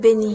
Beni.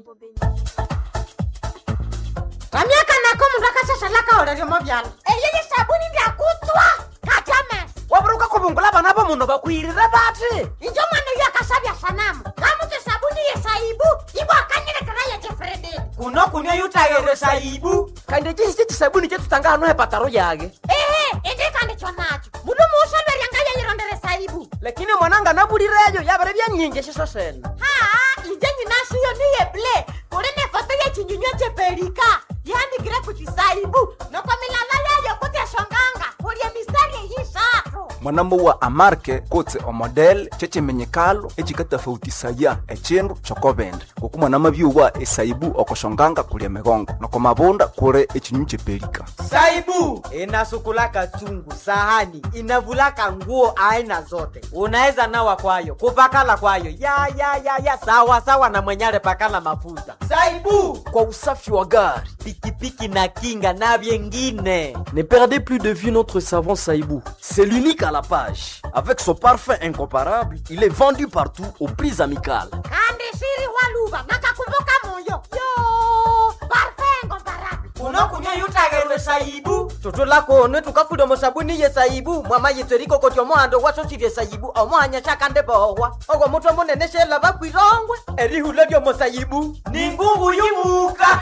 ramyaka nako mundu akashashalaka oleryomo vyalo eyeye sabuni ndyakutswa katyamesa waburuka kubungula bana bo muno bakwirire bati injo mwana uyo akasabya sanamu kamuti sabuni yesaibu ibo akanyilekera yejefrededi kuno kunywa yutayere saibu kandi chisi chisabuni chetutanga hano hepataro yage ehe indikandikyo nacho mundu muusolweryanga yeyirondere saibu lakini mwananga nabulireyo yabere byanyingi shiso sena haa inje nyinashiyo niyeble kuli nefoto yechinyunywa chepelika yandikire kuchisaibu noko milala yayo kutyashonganga kulye mistari eyisatu mwanambo wa amarke kotse omodel checimenyekalo ecikatafautisaya ecindu cokobende kuku mwanama byuwa esaibu okoshonganga kulia migongo noko mabunda kuli ecinyu cepelika saibu inasukulaka chungu sahani inavulaka nguo aina zote unaweza nawa kwayo kupakala kwayo ya ya ya ya sawa sawa na mwenyale pakala mafuta saibu kwa usafi wa gari. pikipiki na kinga na vyengine Ne perdez plus de vue notre savon Saïbou. C'est l'unique à la page. Avec son parfum incomparable, il est vendu partout aux prix amicales. kandi shiri waluva nakakumbuka moyo yo parfengo barabi unokunywa yutagerwe saibu tutulakone tukafuda musabuni ye saibu mwama yitseriko koti omohando wasosirye saibu omohanya shakande bohwa ogwo mutwe munene shela bakwirongwe erihula lyomusaibu ni ngungu yumuka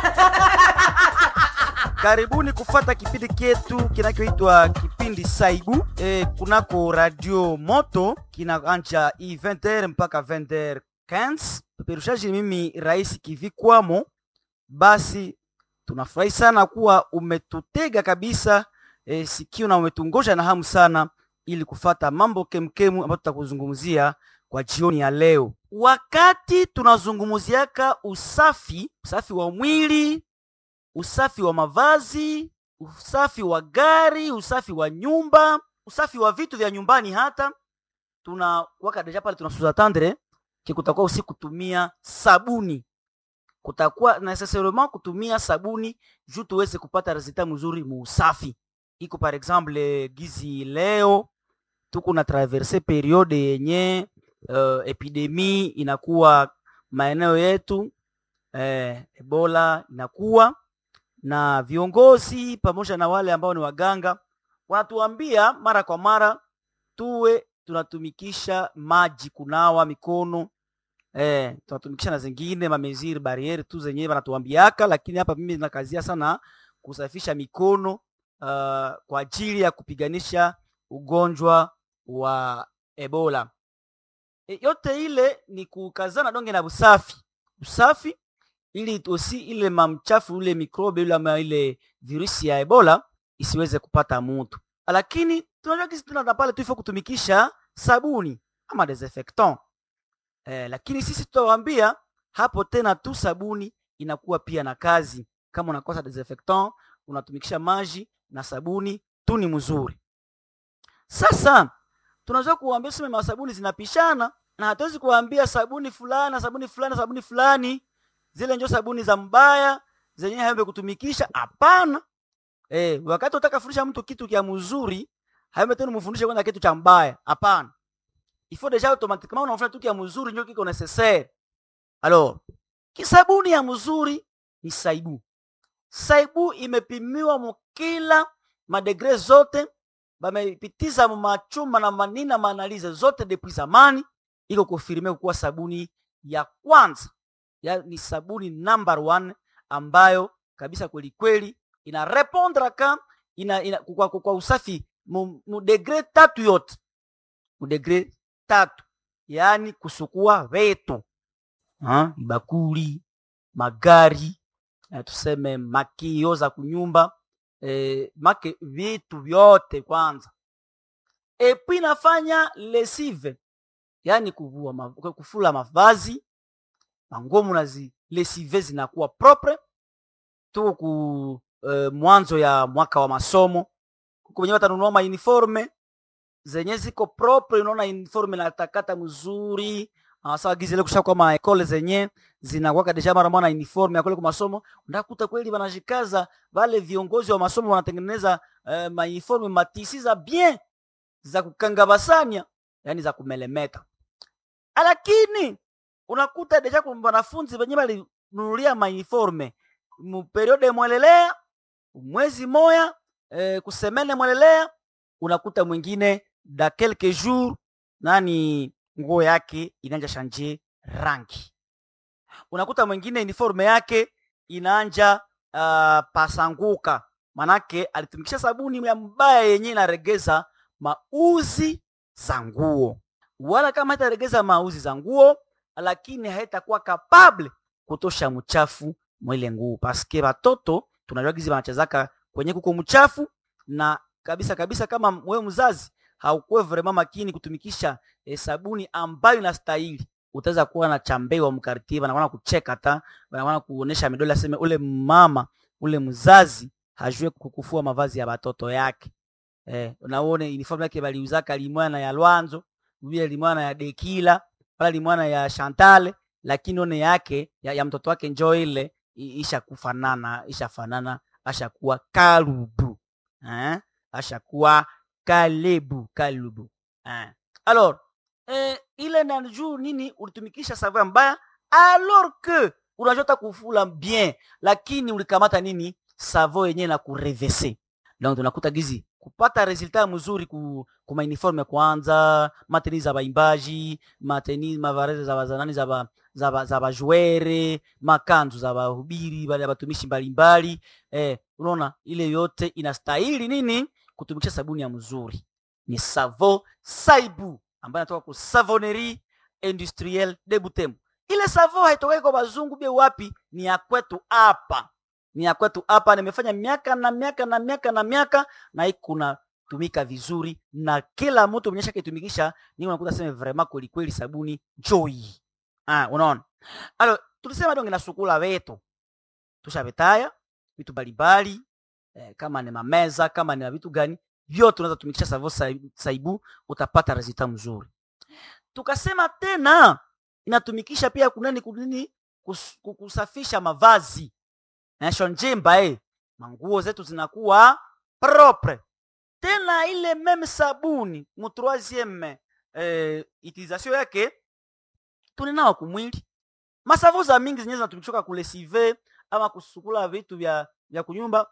karibuni kufata kipindi kyetu kinachoitwa kipindi saibu e, kunako radio moto kinaanja i 20h mpaka 20h15 peperushaji mimi rais kivikwamo basi tunafurahi sana kuwa umetutega kabisa e, sikio na umetungoja na hamu sana ili kufata mambo kemkemu ambayo tutakuzungumzia kwa jioni ya leo wakati tunazungumziaka usafi usafi wa mwili usafi wa mavazi, usafi wa gari, usafi wa nyumba, usafi wa vitu vya nyumbani. Hata tuna waka deja pale tunasuza tandre ki kutakuwa usi kutumia sabuni, kutakuwa necessairement kutumia sabuni juu tuweze kupata resultat mzuri mu usafi. Iko par exemple gizi leo tuko na traverse periode yenye uh, epidemi inakuwa maeneo yetu eh, Ebola inakuwa na viongozi pamoja na wale ambao ni waganga wanatuambia mara kwa mara tuwe tunatumikisha maji kunawa mikono eh, tunatumikisha na zingine mameziri bariere tu zenyewe wanatuambiaka, lakini hapa mimi nakazia sana kusafisha mikono uh, kwa ajili ya kupiganisha ugonjwa wa Ebola. E, yote ile ni kukazana donge na usafi usafi ili osi ile mamchafu ule mikrobe ule ama ile virusi ya Ebola isiweze kupata mtu. Lakini tunajua kisi tuna pale tu ifo kutumikisha sabuni ama desinfectant. Eh, lakini sisi tutawaambia hapo tena tu sabuni inakuwa pia na kazi. Kama unakosa desinfectant, unatumikisha maji na sabuni tu ni mzuri. Sasa tunaweza kuambia sema masabuni zinapishana na hatuwezi kuambia sabuni fulani sabuni fulani sabuni fulani zile njo sabuni za mbaya zenyewe haembe kutumikisha. Hapana. Eh, wakati utaka fundisha mtu kitu kia mzuri, haembe tena mfundishe kwanza kitu cha mbaya. Hapana. Il faut déjà automatiquement unafanya kitu kia mzuri ndio kiko necessaire. Alors, kisabuni ya mzuri ni saibu. Saibu imepimiwa mukila madegre zote, bamepitiza machuma na manina maanalize zote depuis zamani, iko kufirime kuwa sabuni ya kwanza ya, ni sabuni number one ambayo kabisa kweli kweli ina répondre ka ina, ina kwa, kwa, kwa usafi mu, mu degre tatu yote mu degre tatu, yaani kusukua vetu ha? bakuli magari eh, tuseme makio za kunyumba eh, make vitu vyote kwanza, epi nafanya lesive, yaani kuvua ma, kufula mavazi manguo munazi lesive zinakuwa propre. Tuko ku uh, mwanzo ya mwaka wa masomo, kuko wenyewe watanunua ma uniforme zenye ziko propre, unaona uniforme na takata mzuri sawa gizile kusha kwa ma ekole zenye zinakuwa deja mara mwana uniforme ya kule kwa masomo, ndakuta kweli wanajikaza wale viongozi wa masomo wanatengeneza uh, ma uniforme matisi za bien za kukanga basanya, yani za kumelemeta, lakini unakuta deja kuna wanafunzi wenye walinunulia mauniforme muperiode mwelelea mwezi moya eh, kusemene mwelelea unakuta mwingine da quelques jours nani nguo yake inaanja shanje rangi unakuta mwingine uniforme yake inaanja uh, pasanguka manake alitumikisha sabuni ya mbaya yenye inaregeza mauzi za nguo wala kama haitaregeza mauzi za nguo lakini haitakuwa kapable kutosha mchafu mwile nguo paske batoto tunajua gizi wanachezaka kwenye kuko mchafu na kabisa kabisa kama wewe mzazi haukuwe vraiment makini kutumikisha eh, sabuni ambayo inastahili utaweza kuwa na chambewa mkartie wanaona kucheka ta wanaona kuonesha midole aseme ule mama ule mzazi hajue kukufua mavazi ya batoto yake eh, unaone uniform yake baliuzaka limwana ya Lwanzo vile limwana ya Dekila pala limwana ya Chantale lakini one yake ya, ya mtoto wake njoo ile i- ishakufanana ishafanana ashakuwa kalubu eh? ashakuwa kalebu kalubu eh. alors eh, ile na juu nini ulitumikisha savon mbaya alors que unajota kufula bien lakini ulikamata nini savon yenyewe na kurevese donc tunakuta gizi kupata resultat mzuri ku, ku mauniforme kwanza mateni za baimbaji mateni mavareze za bazanani za ba, za ba, za bajuere makanzu za bahubiri bale batumishi mbalimbali eh, unaona ile yote inastahili nini kutumikisha sabuni ya mzuri ni savo saibu ambayo inatoka ku savonnerie industrielle de Butembo. Ile savo haitokei kwa bazungu bie wapi, ni ya kwetu hapa, ni ya kwetu hapa. Nimefanya miaka na miaka na miaka na miaka na ikuna tumika vizuri na kila mtu mwenye shaka itumikisha, ni unakuta sema vraiment kweli kweli sabuni joy. Ah, unaona? Alo, tulisema donge na sukula wetu. Tushabetaya vitu mbalimbali eh, kama ni mameza, kama ni vitu gani, vyote unaweza tumikisha savo sai- saibu utapata resultat mzuri. Tukasema tena inatumikisha pia kunani kunini kus, ku- kusafisha mavazi nasho njimba eh. manguo zetu zinakuwa propre tena ile meme sabuni mu troisieme eh, utilisation yake tunenawa kumwili masavu za mingi zenyewe zinatumikishwa kulesive ama kusukula vitu vya vya kunyumba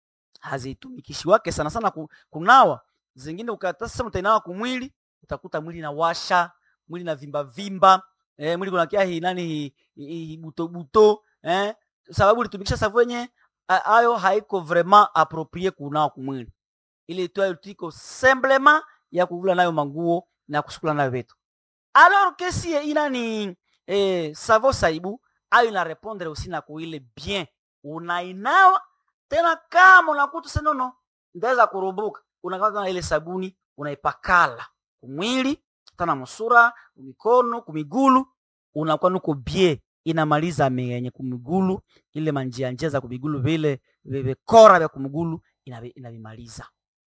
hazitumikishi sana sana ku- kunawa zingine ukata sasa utainawa kumwili utakuta mwili na washa mwili na vimba vimba eh, mwili kunakia hi nani hi, hi, hi buto buto eh, sababu litumikisha savu yenye a- ayo haiko vraiment approprié kunawa kumwili ile tu tiko semblema ya kuvula nayo manguo na kusukula nayo vitu alors que si inani eh, savo saibu ayo ina répondre aussi na kuile bien unainawa tena kama unakuta senono ndaweza kurubuka unakata na ile sabuni unaipakala kumwili tana musura kumikono kumigulu unakuwa nuko bie inamaliza menye kumigulu ile manjia njia za kumigulu vile vikora vya kumigulu inavi- inavimaliza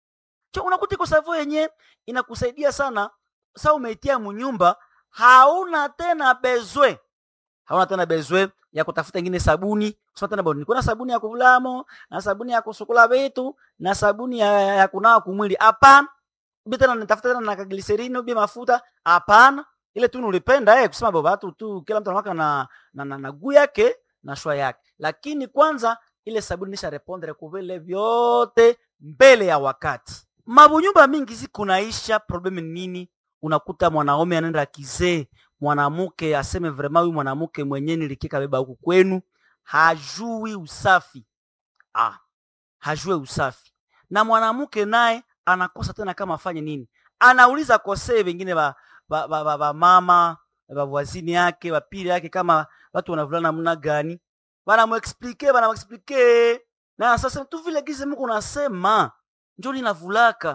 cho unakuta iko savo yenye inakusaidia sana sa umeitia munyumba hauna tena bezwe hauna tena bezwe ya kutafuta ingine sabuni kusema tena bwana niko na sabuni ya kuvulamo na sabuni ya kusukula vitu na sabuni ya, ya, ya kunawa kumwili hapana ubi tena nitafuta tena na kagliserini ubi mafuta hapana ile tu nulipenda eh, kusema baba tu tu kila mtu anawaka na na, na, na guu yake na shwa yake lakini kwanza ile sabuni nisha repondre kuvile vyote mbele ya wakati mabunyumba mingi zikunaisha problem ni nini unakuta mwanaume anaenda kizee mwanamke aseme vraiment huyu mwanamke mwenyewe nilikika beba huku kwenu hajui usafi ah, hajue usafi na mwanamke naye anakosa tena kama afanye nini anauliza kosee wengine ba, ba, ba, ba, ba mama bavwazini yake bapili yake kama watu wanavulana namna gani banamuexplike banamuexplike na sasa tu vile gize mko nasema njo ninavulaka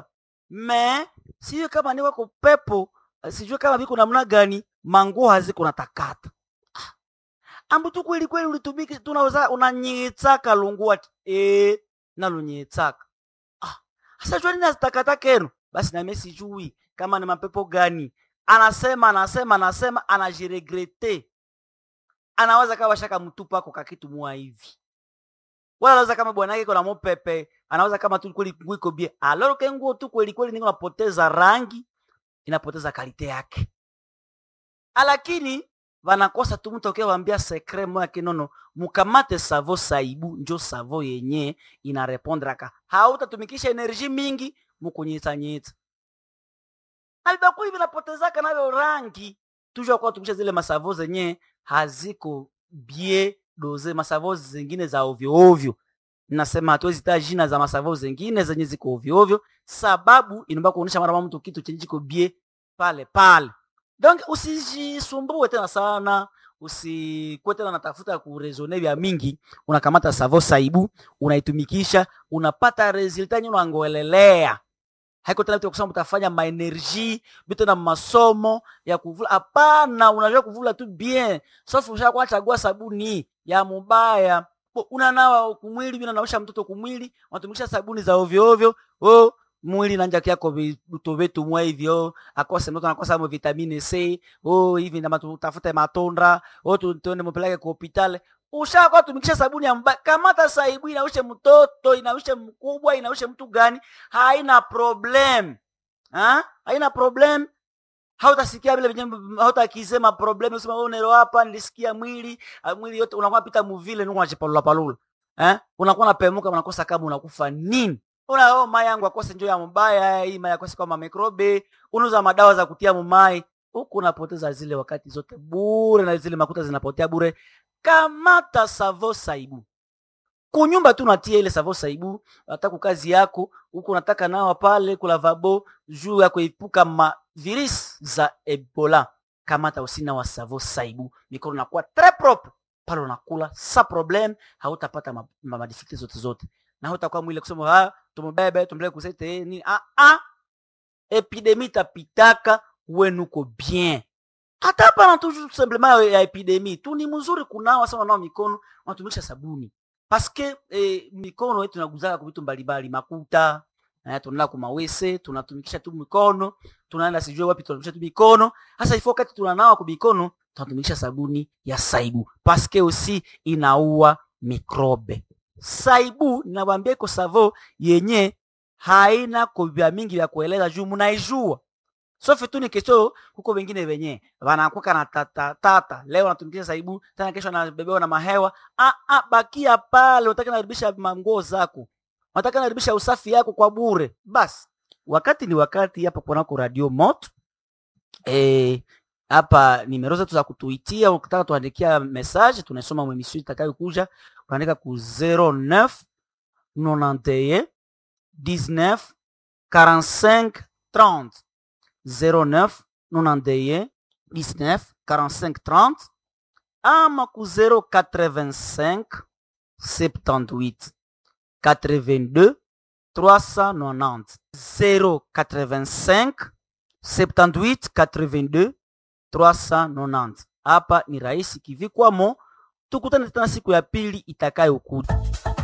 me sijue kama ni wako pepo sijue kama biko namna gani manguo haziko natakata Ah. ambu tu kweli kweli ulitumiki tunaweza unanyitsaka lungua e nalunyitsaka ah sasa jua nini azitakata kenu basi nami sijui kama ni mapepo gani anasema anasema anasema anajiregrete anaweza kama shaka mtupa ako kakitu mua hivi wala anaweza kama bwana yake iko na mopepe anaweza kama tu kweli nguo iko bie aloro ke nguo tu kweli kweli niko napoteza rangi inapoteza kalite yake lakini vanakosa tu mtu akiwambia sekre moya kinono mukamate savo saibu njo savo yenye inarepondraka hautatumikisha enerji mingi mukunyitsanyitsa na vibakuli vinapotezaka navyo rangi tujua kuwa tumikisha zile masavo zenye haziko bie doze masavo zingine za ovyo ovyo nasema hatuwezi taa jina za masavo zingine zenye ziko ovyo ovyo sababu inaomba kuonyesha mara mtu kitu chenye chiko bie pale pale donc usijisumbue tena sana usikuwe tena natafuta kurezone vya mingi unakamata savo saibu unaitumikisha unapata resulta nye unangoelelea haiko tena vitu ya kusema utafanya maenergie vitu na masomo ya kuvula hapana unajua kuvula tu bien sauf ushakuwa chagua sabuni ya mubaya Bo, unanawa kumwili vile naosha mtoto kumwili unatumikisha sabuni za ovyo ovyo oh, mwili nanja kyako vitu vitu mwa hivyo akose mtoto anakosa mo vitamine C oh hivi ndama tutafute matondra oh tu- tuende mpeleke kwa hospitali ushakuwa tumikisha sabuni ya mbaya kamata saibu inaushe mtoto inaushe mkubwa inaushe mtu gani haina problem ha? haina problem hautasikia vile venye hautakisema problem usema wewe unero hapa nilisikia mwili ah, mwili yote unakuwa pita muvile nuko unachipalula palula eh unakuwa unapemuka unakosa kama unakufa nini una oh mai yangu akose njoo ya mbaya hii mai akose kama mikrobe unauza madawa za kutia mumai huku unapoteza zile wakati zote bure na zile makuta zinapotea bure kamata savo saibu kunyumba tu natia ile savo saibu nataka kazi yako huku unataka nawa pale kulavabo juu ya kuepuka ma virus za ebola kamata usina wa savo saibu mikono nakuwa très propre pale unakula sa problem hautapata ma, ma, madifikiti zote zote na hautakuwa mwile kusema ah tumubebe tumbele kusete nini ah ah epidemi tapitaka wenuko bien hata hapa tu simplement ya epidemi tu ni mzuri kunawa sana nao mikono unatumikisha sabuni paske eh, mikono yetu inaguzaka kwa vitu mbalimbali makuta eh, tunaenda kumawese tunatumikisha tu mikono tunaenda sijue wapi tunatumikisha tu mikono hasa ifo wakati tunanawa kwa mikono tunatumikisha sabuni ya saibu paske usi inaua mikrobe saibu ninawambia iko savo yenye haina kovya mingi vya kueleza juu munaijua sofi tu ni kesho huko wengine wenye wanakuka na tata tata leo wanatumikisha saibu tena kesho anabebewa na mahewa ah, ah, bakia pale unataka naribisha manguo zako unataka naribisha usafi yako kwa bure basi wakati ni wakati hapa kunako radio moto eh, hapa nimero zetu za kutuitia ukitaka tuandikia message tunasoma mwemisio itakayokuja unaandika ku 09 91 19 45 30 09 91 19 45 30 ama ku 085 78 82 390 085 78 82 390 hapa ni rahisi kivikwamo tukutane tena siku ya pili itakayokuja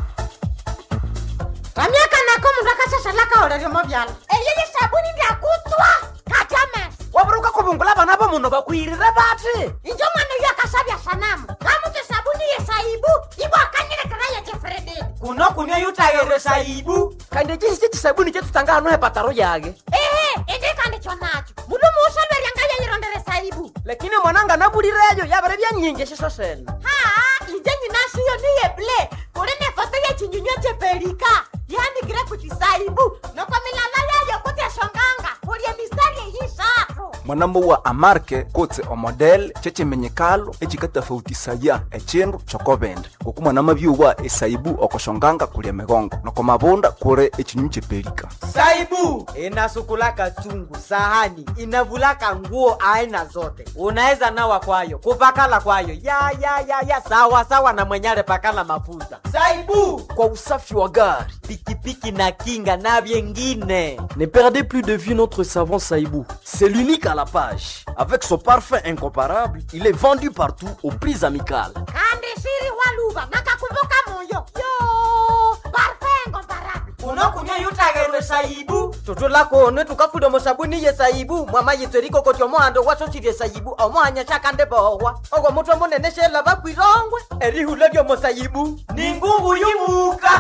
vamiaka nako mundu akashashalaka oleryomo vyala eyeye sabuni ndyakutswa kajames waburuka kubungula bana bo muno bakwirire bati injo mwana uyo akasabya sanamu kamuti sabuni yesaibu ibo akanyilekera yejefrededi kuno kunywa yutayere saibu kandi chisi chisabuni chetutanga hano hepataro yage ehe indikandikyo nacho mundu muusolweryanga yeyirondere saibu lakini mwananga nabulireyo yabere byanyingi shiso sene haa inje nyinashiyo niyeble kuli nefoto yechinyunywa chepelika yandikire kuchisaibu noko milala yayo kuti eshonganga kulye mistari eyishatu mwanambo wa amarke kotse omodel chechimenyekalo echikatafautisaya echindu chokobende ngoku mwanama byuwa esaibu okoshonganga kulia migongo noko mabunda kuli echinyunyu chepelika saibu inasukulaka chungu sahani inavulaka nguo aina zote unaweza nawa kwayo kupakala kwayo ya ya ya ya sawa sawa na mwenyale pakala mafuta saibu kwa usafi wa gari pikipiki na kinga na vyengine Ne perdez plus de vue notre savon Saïbou. C'est l'unique à la page. Avec son parfum incomparable, il est vendu partout au prix amical. kandi shiri waluva nakakumbuka moyo yo parfengo mbarabi unokunywa yutagerwe saibu tutulakone tukafuda musabuni ye saibu mwama yitweriko koti omohando wasosirye saibu omohanya shakande bohwa ogwo mutwe munene shela bakwirongwe erihula lyomo saibu ni ngungu yumuka